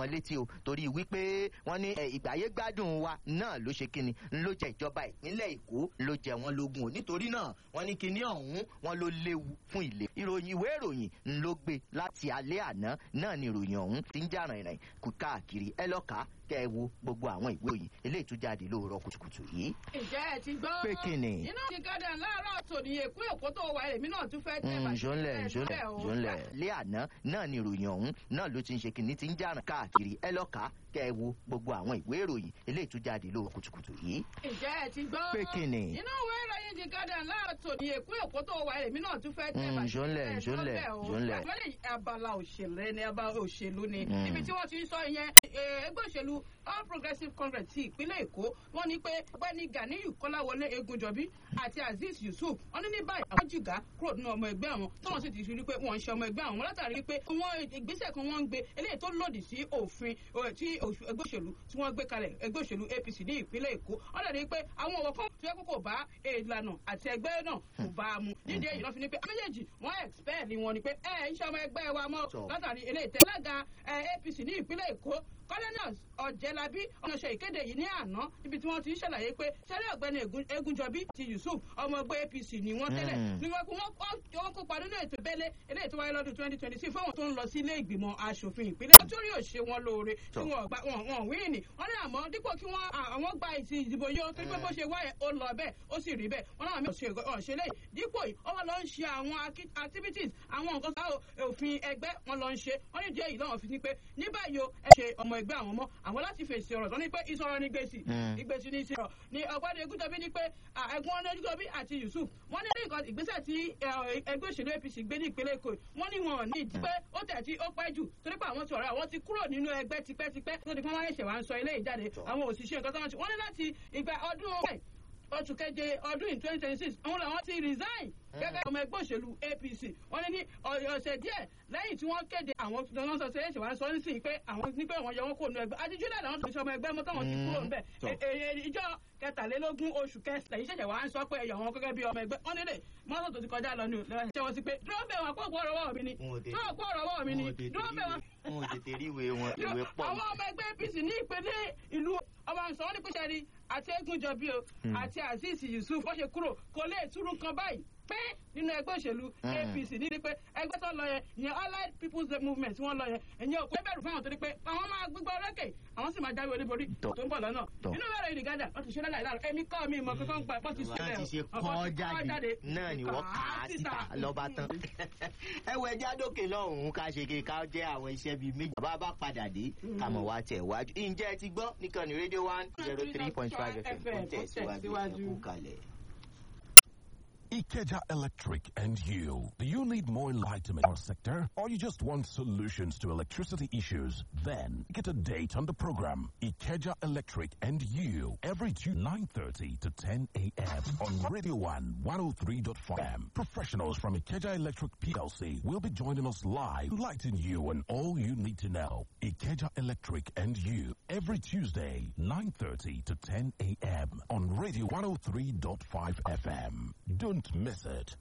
wọn létí o torí wípé wọ́n ní ìgbáyé gbádùn wa náà ló ṣe kíni ló jẹ ìjọba ìpínlẹ̀ èkó ló jẹ wọn lógún o nítorí náà wọ́n ní kíní ọ̀hún wọn ló léwu fún ilé ìròyìn ìwé ìròyìn ló gbé láti alẹ́ àná náà ni ìròyìn ọ̀hún ti ń jà rìnrìn kú káàkiri ẹ lọ́ka kẹ́ ẹ wo gbogbo àwọn ìwé òyìn eléyìí tó jáde lóòrọ̀ kùtùkùtù yìí. ǹjẹ́ ẹ ti gbọ́. pé kíni. iná ti gádà láàárọ̀ tòní èkó èkó tó wà èmi náà tún fẹ́ tẹ́ bàtí ǹjọ́nlẹ̀ ǹjọ́nlẹ̀ ǹjọ́nlẹ̀ lé àná náà ni ìròyìn ọ̀hún náà ló ti ń ṣe kìnní ti ń jà káàkiri ẹ lọ́ka kẹ́ ẹ wo gbogbo àwọn ìwé ìròyìn eléyìí tó jáde lóòrọ̀ kùtùkùtù yìí. ǹjẹ́ ẹ ti gbọ́. pé kíni. iná ìwé ìròyìn ti gádà láàárọ̀ tòní èkó èkó tó wà èmi náà tún fẹ́ tẹ́ bàtí ǹjọ́nlẹ̀ ǹjọ́nlẹ̀ ǹjọ́nlẹ̀. abala òṣèlú ni abala òṣèlú ni ibi tí wọ́n ti ń sọ ìyẹn ẹgbẹ́ òṣèlú all progressives congress ti ìpínlẹ̀ èkó wọ́n ní pé ọgbẹ́ni ganiyu kọ́láwọlé egunjọbí àti azeez yusuf wọ́n ní ní báyìí àwọn jìgá kúrò nínú ọmọ ẹgbẹ́ àwọn tí wọ́n sì ti rí pé wọ́n ń ṣe ọmọ ẹgbẹ́ àwọn látàrí pé wọ́n ìgbésẹ̀ kan wọ́n ń gbé eléyìí tó lòdì sí òfin tí ẹgbẹ́ òṣèlú tí wọ́n gbé kalẹ̀ ẹgbẹ́ òṣèlú apc ní ìpínlẹ̀ èkó wọ́n dẹ̀ rí pé àwọn ọ̀wọ́ kan tó yẹ kó kò bá ìlànà àti ẹgbẹ́ náà kò bá a mu nídìí èyí lọ́ fi ni pé méjèèjì wọ́n expel ni wọn ni pé ẹ ń ṣe ọmọ ẹgbẹ́ wa mọ́ látàrí eléyìí tẹ́ alága apc ní ìpínlẹ̀ èkó colonels ọ̀jẹ̀lábí ọ̀nà ṣe ìkéde yìí ní àná níbi tí wọ́n ti ń ṣàlàyé pé sẹ́lẹ̀ ọ̀gbẹ́ni egunjọbí ti yusuf ọmọ ẹgbẹ́ apc ni wọ́n tẹ́lẹ̀ ní wọ́n wọ́n kópa nínú ètò ìbẹ́lẹ̀ eléyìí tó wáyé lọ́dún twenty twenty six fáwọn tó ń lọ sí ilé ìgbìmọ̀ asòfin ìpínlẹ̀ tó rí òṣè wọn lóore tí wọ́n gbà wọ́n wíìnì wọ́n ní àmọ́ dípò kí wọ́n àwọn gba ìsìn ìdìbò yóò tó pé bó ṣe wáyé ó lọ bẹ́ẹ̀ ó sì rí bẹ́ẹ̀ wọ́n náà mi ò ṣe lẹ́yìn dípò yìí ó wà lọ ń ṣe àwọn activities àwọn nǹkan tá òfin ẹgbẹ́ wọn lọ ń ṣe wọ́n ní díẹ̀ yìí lọ́wọ́ fi ní pé ní báyìí o ẹ ṣe ọmọ ẹgbẹ́ àwọn mọ́ àwọn láti fèsì ọ̀rọ̀ tó ní pé ìsọ̀rọ̀ ní gbèsè ìgbèsè ní ìsọ̀rọ̀ ní ọ̀gbọ́dọ̀ egúnjọbí ní pé ẹ̀gbọ́n ọ̀nà egúnjọbí àti yusuf wọ́n ní nǹkan ìgbésẹ̀ tí ẹgbẹ́ òṣèlú apc gbé ní ìpínlẹ̀ èkó wọ́n ní wọn ní ìdí pé ó tẹ̀ tí ó pẹ́ jù torí pé àwọn sọ̀rọ̀ àwọn ti kúrò nínú ẹgbẹ́ tipẹ́tipẹ́ tó di pé wọ́n ṣẹ̀ wá ń sọ ilé ìjáde àwọn òṣìṣẹ́ nǹkan tó wọ́n ti wọ́n ní láti ìgbà ọdún oṣù keje ọdún in twenty twenty six àwọn làwọn ti resign gẹ́gẹ́ ọmọ ẹgbẹ́ òṣèlú apc wọ́n ní ní ọ̀sẹ̀ díẹ̀ lẹ́yìn tí wọ́n kéde àwọn tó sọ sí ẹ̀ṣẹ̀ wá sọ nísìnyí pé àwọn ní pé wọ́n yọ wọn kó nu ẹgbẹ́ àti july làwọn tó fi ṣe ọmọ ẹgbẹ́ mọ́tò wọn ti kúrò ńbẹ̀ ìjọ kẹtàlélógún oṣù kẹsìlẹ̀ yìí ṣẹ̀ṣẹ̀ wá ń sọ pé ẹ̀yọ̀ wọn gẹ́gẹ́ bí ọmọ ẹgbẹ́ wọn nílé mọ́tò tó ti kọjá lọ ní ṣe wọn sí pé dúró bẹ̀ wọn kó kó ọ̀rọ̀ mi ni dúró kó ọ̀rọ̀ mi ni dúró bẹ̀ wọn. wọn ò tètè rí ìwé wọn ìwé pọ̀. àwọn ọmọ ẹgbẹ́ apc ní ìpínlẹ̀ ìlú ọba nsọ wọn ní pẹ́sẹ́ rí àti egunjọbí o àti azeez yusuf wọ́n ṣe kúrò kò lè túrú kan báyìí pé nínú ẹgbẹ́ òṣèlú apc ní pé ẹgbẹ́ tó lọ yẹn ìyẹn allied people's movement wọ́n lọ yẹn ẹ̀yìn òkú ẹbẹ̀rù fáwọn torí pé àwọn máa gbígbọ́ ọlọ́kẹ̀ àwọn sì máa jáwé olúborí tó ń bọ̀ lọ́nà inú bẹ̀rẹ̀ ìdí gádà wọ́n ti ṣe lálẹ́ àìlára ẹ̀mí kọ́ mi ìmọ̀ kankan pa wọ́n ti ṣe wọ́n ti ṣe kọ́ jáde náà ni wọ́n kà á síta lọ́ba tán. ẹ wọ ẹja dókè lọ́hùn-ún ká ṣe kí ká jẹ́ àwọn iṣẹ́ bíi méjì bá bá padà dé ká mọ̀ wá tẹ̀ wájú. ǹjẹ́ ẹ ti gbọ́ nìkan ní rédíò one zero three point five fm ó tẹ̀síwájú ẹ̀kú kalẹ̀. Ikeja Electric and you. Do you need more enlightenment in our sector or you just want solutions to electricity issues? Then get a date on the program Ikeja Electric and you every Tuesday 9:30 to 10 a.m. on Radio 1 103.5 m. Professionals from Ikeja Electric PLC will be joining us live, enlightening you on all you need to know. Ikeja Electric and you every Tuesday 9:30 to 10 a.m. on Radio 103.5 FM. Don't miss it.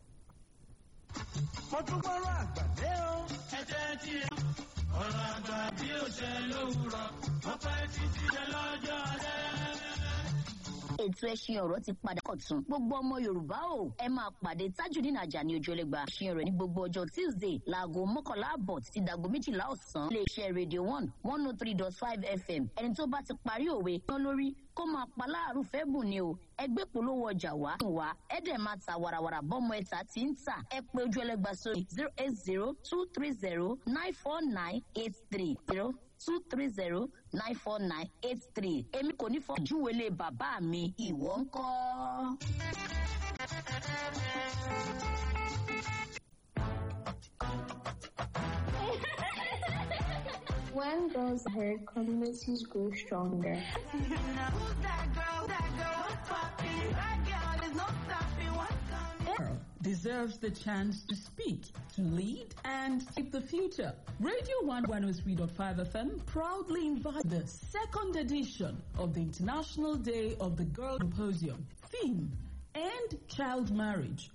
mo tún gbọ́rọ̀ àgbàdé o. ẹ jẹ́ tí ọ̀rọ̀ àgbà bí ó ṣe lówùrọ̀ wọ́n pẹ́ títí ṣe lọ́jọ́ alẹ́ ètò ẹṣin ọ̀rọ̀ ti padà kọ̀tún gbogbo ọmọ yorùbá o ẹ máa pàdé tajudeen ajani ojúlẹ̀gba ẹṣin ọ̀rọ̀ ní gbogbo ọjọ́ tuesday láago mọ́kànlá àbọ̀ títí dàgbo méjìlá ọ̀sán lè ṣe radio one one oh three dot five fm ẹni tó bá ti parí òwe tán lórí kó máa pa láàrú fẹ́ bùn ni o ẹgbẹ́ polówó ọjà wá wá ẹ dẹ̀ máa ta warawara bọ́mọ ẹ̀ta tí ń tà ẹ pé ojú ẹlẹ́gba sórí zero eight zero two three zero nine four nine eight three zero two three zero nine four nine eight three èmi kò ní fọ ìjúwèlé bàbá mi ìwọ ń kọ́. When girls are heard, communities grow stronger. deserves the chance to speak, to lead, and shape the future. Radio 1 103.5 FM proudly invites the second edition of the International Day of the Girl Symposium. Theme End Child Marriage